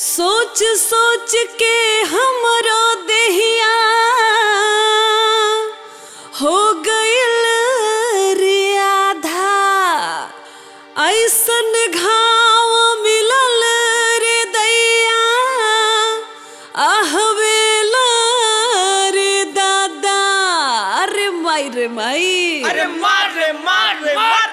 सोच सोच के हमरो देहिया हो गइल रे आधा ऐसन घाव मिलल रे दैया आहवेला रे दादा अरे माई रे माई अरे मार रे मार रे मार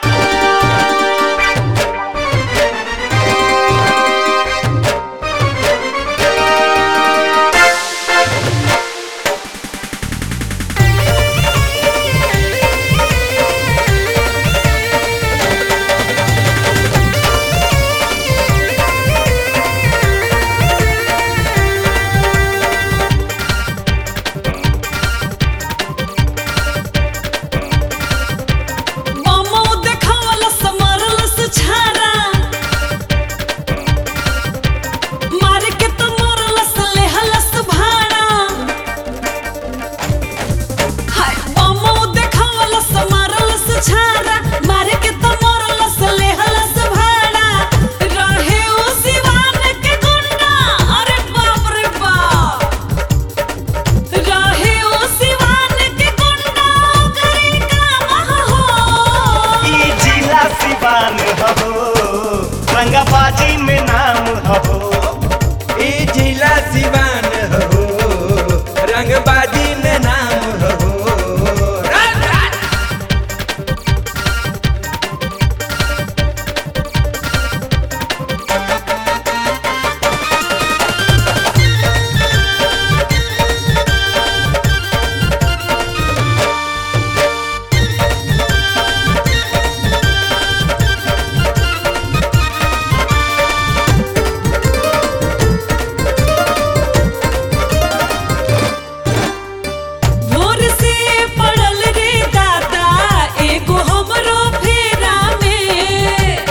मामो देखावलस मारलस छारा मार के तो मारलस लेहलस भाड़ा हाय मामो देखावलस मारलस छारा मार के तो मारलस लेहलस भाड़ा रहे उ सिवान के गुंडा अरे बाप रे बाप रहे उ सिवान के गुंडा करे काम हो ई जिला सिवान हो रंगाबाजी में नाम हो ई जिला सिवान हो रंगबाजी में नाम हो रात रात भोर से पड़ल रे दादा एगो हमरो फेरा में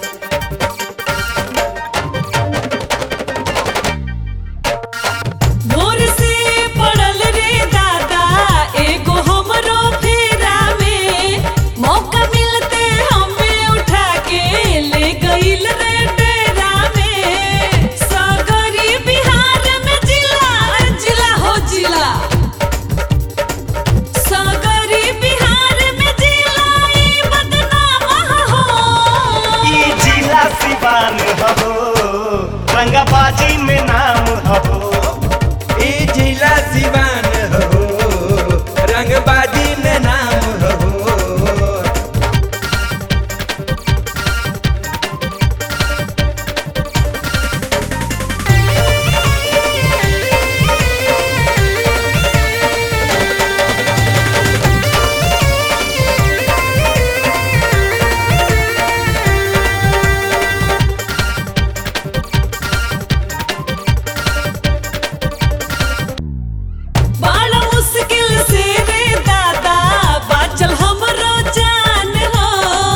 भोर से पड़ल रे दादा एगो हमरो फेरा में मौका मिलते हमें उठा के ले गइल रे डेरा में सागरी बिहार में जिला जिला हो जिला सागरी बिहार में जिलाई बदनाम हो ई जिला सिवान हो रंगाबाजी में नाम हो ई जिला सिवान हो रंगबाजी में नाम हो बड़ा मुश्किल से रे दादा बाचल हमरो जान हो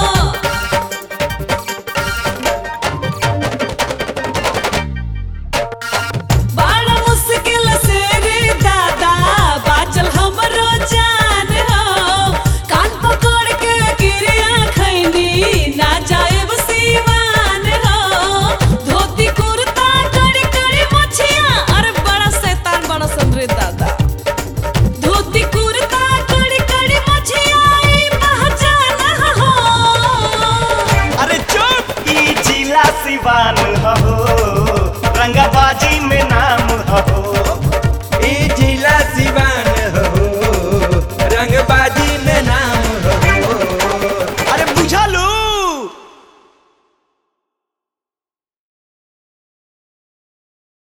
बड़ा मुश्किल से रे दादा बाचल हमरो जान हो कान पकड़ के गिरिया खैनी ना जाएब सीवान हो धोती कुर्ता कड़ी कड़ी मछिया अरे बड़ा शैतान बड़ा सन रे दादा धोती कुर्ता कड़ी कड़ी मछिया ई पहचान हो अरे चुप ई जिला सिवान हो रंगाबाजी में नाम हो